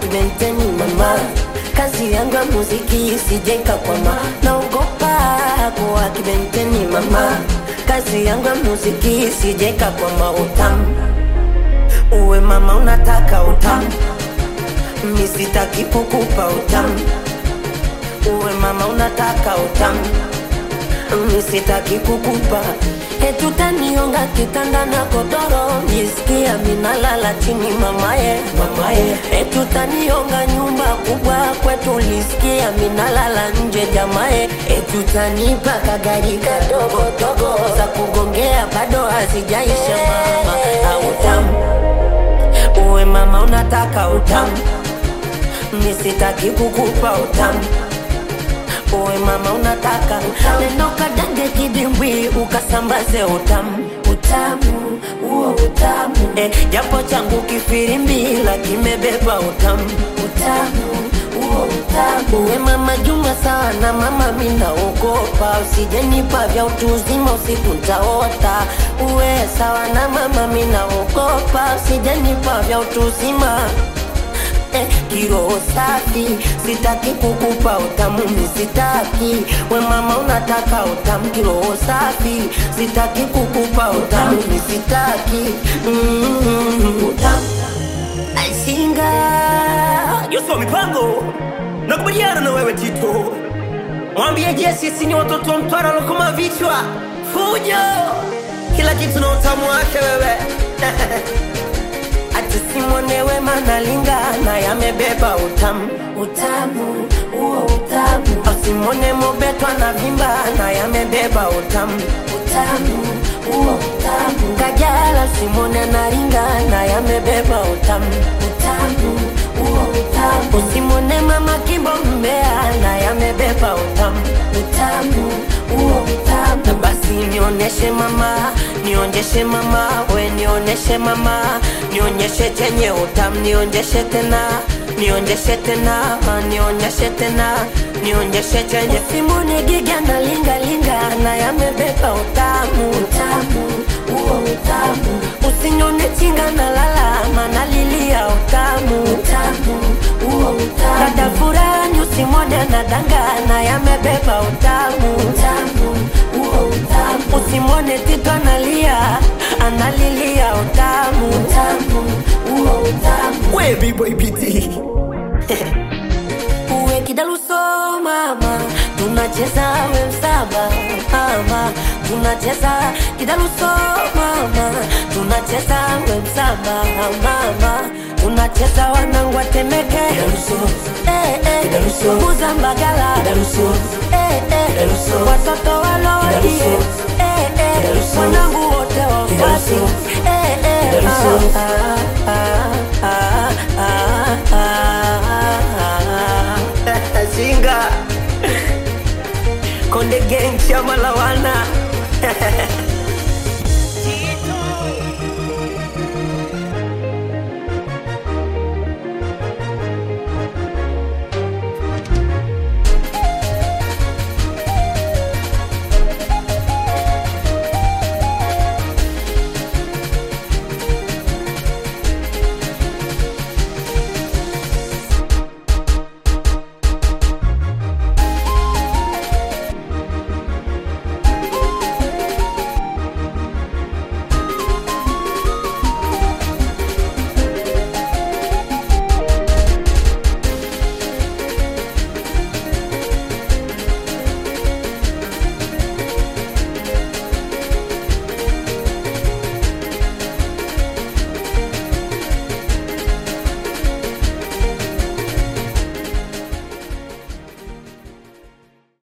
kibenteni mama kazi yangu ya muziki isijeka kwama naogopa kuwa kibenteni mama kazi yangu ya muziki isijeka kwama utamu uwe mama unataka utamu misitaki kukupa utamu uwe mama unataka utamu misitaki kukupa hetutaniunga kitanda na kodoro jisikia minalala chini mamaye mamaye etutaniunga nyumba kubwa kwetu lisikia minalala nje jamaye etutanipa kagari kadogo dogo za kugongea bado hazijaisha mama autamu uwe mama unataka utamu misitaki kukupa utamu uwe mama unataka neno kadange kidimbwi ukasambaze utamu utamu huo utamu eh, japo changu kifirimbi kimebeba utamu utamu huo utamu uwe mama juma sana mama minaogopa usijenipa vya utu uzima usiku ntaota uwe sawa na mama minaogopa usijenipa vya utu uzima eh, kiroho safi sitaki kukupa utamu misitaki we mama unataka utamu kiroho safi sitaki kukupa utamu misitaki mm, utamu aisinga Yosu wa mipango nakubaliana na wewe Tito, mwambie Jesse sisi ni watoto wa Mtwara lokoma vichwa fujo, kila kitu na utamu wake wewe atisimwonewe manalingana yamebeba utamu utamu huo utamu asimwone mobetwa na vimba na yamebeba utamu utamu huo utamu kajala simwone naringana yamebeba utamu utamu huo utamu usimwone mama kimbo mbea na yamebeba utamu utamu huo utamu na basi nionyeshe mama nionyeshe mama we nionyeshe mama nionyeshe chenye utamu nionyeshe tena nionyeshe tena nionyeshe tena nionyeshe chenye simone giga na linga linga na yamebeba utamu utamu huo utamu usinyone chinga na lala mana lilia utamu utamu huo utamu dada furani usimwone na danga na yamebeba utamu utamu huo utamu usimwone tito analia analilia utamu utamu huo utamu we B-boy PT uwe kidaluso mama tunacheza we msaba mama tunacheza kidaluso mama tunacheza we msaba mama tunacheza wanangwa temeke eh, eh, Kidaluso. kuzambagala Kidaluso. eh, eh, Kidaluso. watoto walodie Kidaluso. eh, eh, Kidaluso. wanangu wote wafasi Kidaluso. eh, eh, Kidaluso. ah, ah, ah, ah, ah, ah. Singa Konde Gang chama la wana